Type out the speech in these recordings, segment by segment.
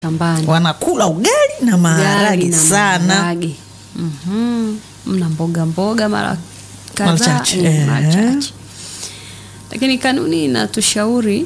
shambani wanakula ugali na maharage Ugali na sana maharage. Mhm. mna mboga mboga mara Mara kadhaa chache, eh, eh. mara chache. lakini kanuni inatushauri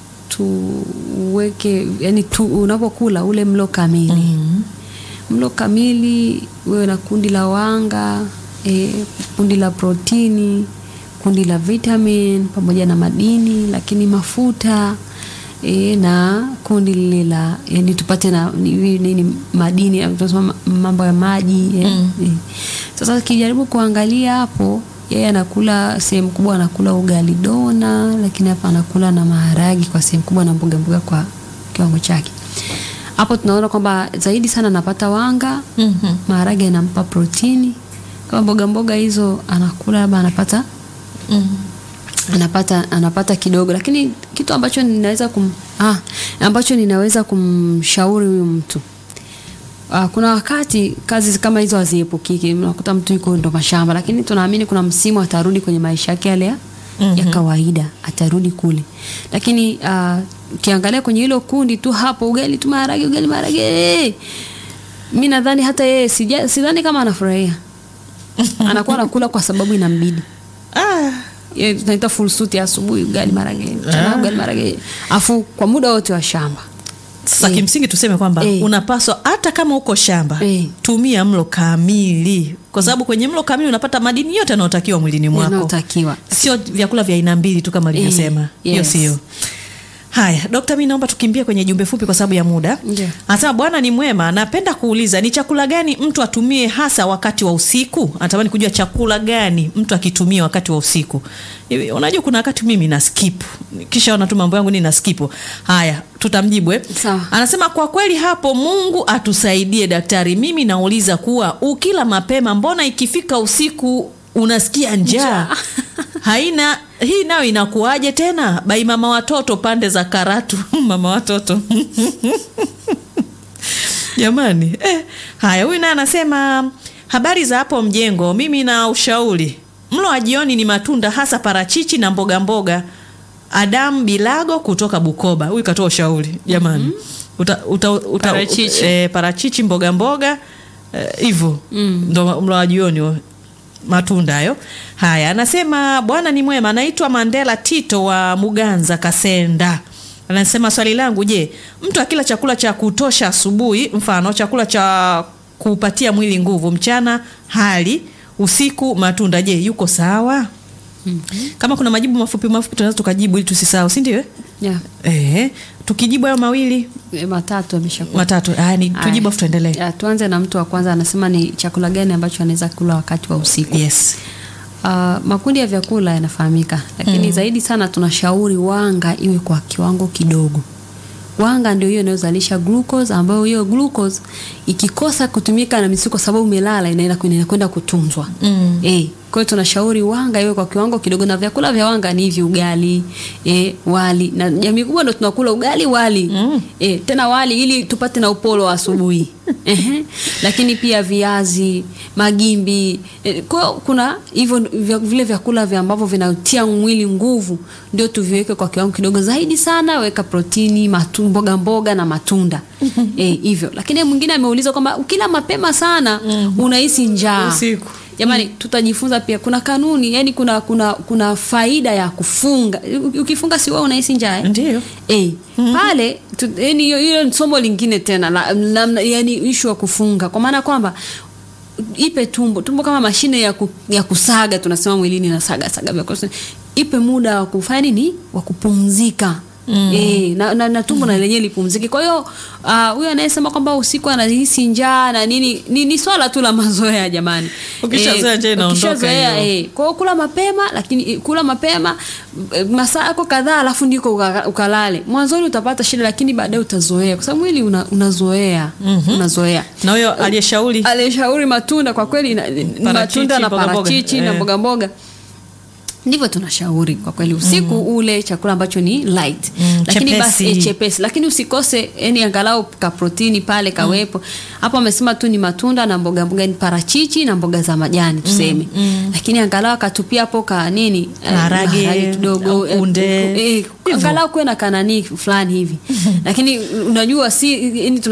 tuweke yani tu, unapokula ule mlo kamili Mhm. mlo kamili wewe na kundi la wanga e, kundi la protini kundi la vitamin pamoja na madini lakini mafuta e, na kundi lile la yani tupate na ni- nini madini tunasema mambo ya maji e, Mm. e. sasa ukijaribu kuangalia hapo yeye anakula sehemu kubwa anakula ugali dona lakini hapa anakula na maharagi kwa sehemu kubwa na mboga mboga kwa kiwango chake hapo tunaona kwamba zaidi sana anapata wanga Mhm. maharage anampa protini kama mboga mboga hizo anakula labda anapata Mhm. anapata anapata kidogo lakini kitu ambacho ninaweza kum, ah, ambacho ninaweza kumshauri huyu mtu ah, kuna wakati kazi kama hizo haziepukiki unakuta mtu yuko ndo mashamba lakini tunaamini kuna msimu atarudi kwenye maisha yake yale ya, Mhm. ya kawaida atarudi kule lakini ah, ukiangalia kwenye hilo kundi tu hapo ugali tu maharage ugali maharage mi nadhani hata yeye sija- sidhani kama anafurahia anakuwa anakula kwa sababu inambidi Ah, Ile tunaita full suit ya asubuhi ugali marage mchana Ah. ugali marage afu kwa muda wote wa shamba sasa Eh. kimsingi tuseme kwamba Eh. unapaswa hata kama uko shamba Eh. tumia mlo kamili kwa sababu kwenye mlo kamili unapata madini yote yanayotakiwa mwilini mwako yanayotakiwa sio vyakula vya aina mbili tu kama alivyosema hiyo yes. sio haya dokta mi naomba tukimbie kwenye jumbe fupi kwa sababu ya muda Ndio. anasema bwana ni mwema napenda kuuliza ni chakula gani mtu atumie hasa wakati wa usiku anatamani kujua chakula gani mtu akitumia wakati wa usiku Hivi, unajua kuna wakati mimi na skip kisha ona tu mambo yangu ni na skip haya tutamjibu eh? Sawa. anasema kwa kweli hapo mungu atusaidie daktari mimi nauliza kuwa ukila mapema mbona ikifika usiku unasikia njaa Njaa. haina hii nayo inakuwaje tena bai mama watoto pande za karatu mama watoto jamani eh, haya huyu naye anasema habari za hapo mjengo mimi na ushauri mlo wa jioni ni matunda hasa parachichi na mboga mboga adamu bilago kutoka bukoba huyu katoa ushauri jamani uta, uta, uta, Parachichi. eh, parachichi mboga mboga hivyo Mm. ndo mlo wa jioni huo matunda hayo haya anasema bwana ni mwema anaitwa mandela tito wa muganza kasenda anasema swali langu je mtu akila chakula cha kutosha asubuhi mfano chakula cha kupatia mwili nguvu mchana hali usiku matunda je yuko sawa kama kuna majibu mafupi mafupi tunaweza tukajibu ili tusisahau si ndio eh? yeah. eh, tukijibu hayo mawili E, matatu ameshakuwa matatu aya, ni tujibu afu tuendelee Ya, tuanze na mtu wa kwanza anasema ni chakula gani ambacho anaweza kula wakati wa usiku yes Uh, makundi ya vyakula yanafahamika lakini zaidi sana tunashauri wanga iwe kwa kiwango kidogo wanga ndio hiyo inayozalisha glucose ambayo hiyo glucose ikikosa kutumika na misuli kwa sababu umelala inaenda inakwenda kutunzwa Mm. eh kwa hiyo tunashauri wanga iwe kwa kiwango kidogo na vyakula vya wanga ni hivi ugali eh, wali na jamii kubwa ndo tunakula ugali wali Mm. eh, tena wali ili tupate na upolo wa asubuhi Ehe. lakini pia viazi magimbi eh, kwa hiyo kuna hivyo vya- vile vyakula vya ambavyo vinatia mwili nguvu ndio tuviweke kwa kiwango kidogo zaidi sana weka protini matu, mboga mboga na matunda eh, hivyo lakini mwingine ameuliza kwamba ukila mapema sana unahisi njaa Usiku. jamani tutajifunza pia kuna kanuni yani kuna kuna kuna faida ya kufunga ukifunga si wewe unahisi njaa eh? ndio Eh, pale tu- yani hiyo hiyo ni somo lingine tena la, la, yani ishu ya kufunga kwa maana kwamba ipe tumbo tumbo kama mashine ya, ku, ya kusaga tunasema mwilini na saga saga vya kutosha. ipe muda wa kufanya nini wa kupumzika Mm. E, na, na, na tumbo na lenyewe lipumzike kwa hiyo ah, huyo anayesema kwamba usiku anahisi njaa na nini ni, ni swala tu la mazoea jamani Ukishazoea njaa inaondoka ukishazoea, hiyo. eh, kwa hiyo kula mapema lakini eh, kula mapema eh, masaa yako kadhaa alafu ndiko uka- ukalale mwanzoni utapata shida lakini baadaye utazoea kwa sababu mwili una, unazoea unazoea na huyo aliyeshauri alishauri matunda kwa kweli na- ni- Parachichi, matunda na mboga mboga. parachichi na Eh. mboga mboga ndivyo tunashauri kwa kweli usiku ule chakula ambacho ni light Mm, lakini basi chepesi. eh, chepesi lakini usikose yani angalau ka protini pale kawepo hapo amesema tu ni matunda na mboga mboga ni parachichi na mboga za majani tuseme lakini angalau akatupia hapo ka nini eh, Maharage, kidogo au eh, kunde. eh, Hivyo. angalau kuwe na kanani fulani hivi lakini unajua si yani